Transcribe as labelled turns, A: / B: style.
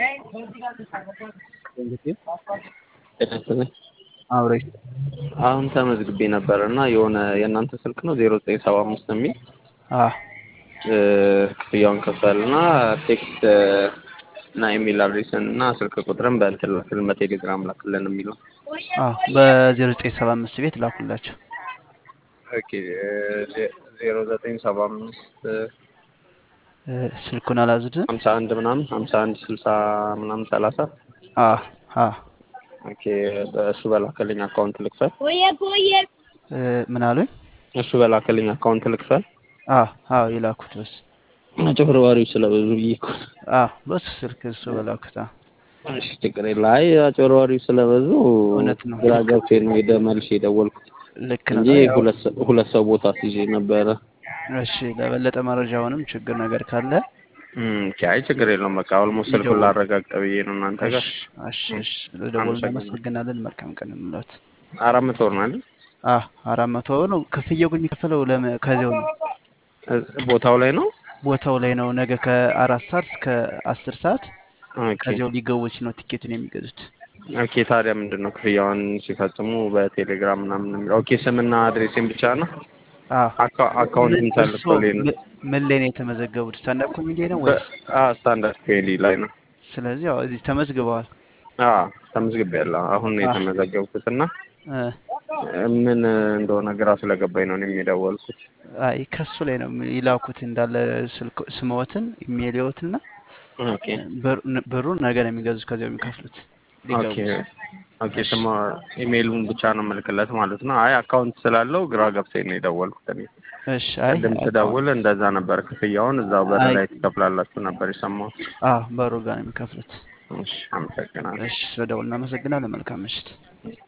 A: አብረኝ
B: አሁን ተመዝግቤ ነበር እና የሆነ የእናንተ ስልክ ነው ዜሮ ዘጠኝ ሰባ አምስት የሚል
A: አ
B: ክፍያውን ከፈል እና ቴክስት እና ኢሜል አድሬስን እና ስልክ ቁጥርን በእንትን ላክልን በቴሌግራም ላክልን የሚለው
A: አ በዜሮ ዘጠኝ ሰባ አምስት ቤት ላኩላቸው።
B: ኦኬ ዜሮ ዘጠኝ ሰባ አምስት
A: እ ስልኩን አላዝድም።
B: ሀምሳ አንድ ምናምን ሀምሳ አንድ ስልሳ ምናምን ሰላሳ
A: አ አ
B: ኦኬ በእሱ በላከልኝ አካውንት ልክፈል
A: እ ምን አሉኝ?
B: እሱ በላከልኝ አካውንት ልክፈል
A: አ አ የላኩት በስ
B: አጭበርባሪዎች ስለበዙ ብዬ እኮ
A: አ በሱ ስልክ እሱ በላኩት አ
B: እሺ ችግር የለም። አይ አጭበርባሪዎች ስለበዙ
A: እውነት ነው።
B: ግራ ገብቶኝ ነው ሄደ መልሼ የደወልኩት
A: ልክ ነው።
B: እንጂ
A: ያው
B: ሁለት ሰው ሁለት ሰው ቦታ ሲይዤ ነበረ።
A: እሺ ለበለጠ መረጃውንም ችግር ነገር ካለ
B: እም አይ ችግር የለውም። በቃ ኦልሞስት ስልኩን
A: ይደውል።
B: ላረጋግጥ ብዬ ነው እናንተ ጋር
A: እሺ እሺ እሺ ለደወሉ
B: አመሰግናለሁ።
A: እናመሰግናለን። መልካም ቀን እንላት።
B: አራት መቶ ብር ነው አይደል?
A: አ አራት መቶ ነው ክፍያው ግን የሚከፈለው ለመ ከዚያው ነው
B: እ- ቦታው ላይ ነው።
A: ቦታው ላይ ነው። ነገ ከአራት ሰዓት እስከ አስር ሰዓት
B: ኦኬ
A: ከዚያው ሊገቡች ነው ቲኬቱን የሚገዙት።
B: ኦኬ። ታዲያ ምንድን ነው ክፍያውን ሲፈጽሙ በቴሌግራም ምናምን ነው የሚለው? ኦኬ ስምና አድሬሴን ብቻ ነው
A: አ
B: አካ- አካውንት
A: ምን እርሶ
B: ምታልኮልኝ ነው?
A: ም- ምን ላይ ነው የተመዘገቡት? ስታንዳፕ ኮሜዲ ነው ወይስ?
B: ስታንዳርድ ፔሊ ላይ ነው።
A: ስለዚህ ያው እዚህ ተመዝግበዋል።
B: አዎ ተመዝግቤያለሁ። አሁን ነው
A: አ
B: የተመዘገብኩት እና
A: እ
B: ምን እንደሆነ ግራ ስለገባኝ ነው እኔም የደወልኩት።
A: አይ ከሱ ላይ ነው ይላኩት እንዳለ ስልክ ስምዎትን ኢሜይልዎትና
B: ኦኬ
A: ብር- ብሩን ነገ ነው የሚገዙት ከዚያው የሚከፍሉት
B: ኦኬ
A: ሊገቡት።
B: ኦኬ።
A: እሺ
B: ስማ ኢሜይሉን ብቻ ነው የምልክለት ማለት ነው። አይ አካውንት ስላለው ግራ ገብቶኝ ነው የደወልኩት እኔ
A: እሺ አይ
B: ቅድም
A: አካውንት
B: ስደውል እንደዛ ነበር። ክፍያውን እዛው በር
A: አይ
B: ላይ ትከፍላላችሁ ነበር የሰማሁት።
A: አ በሩ ጋር ነው የሚከፍሉት።
B: እሺ አመሰግናለሁ።
A: እሺ ስለደውል እናመሰግናለን። መልካም ምሽት።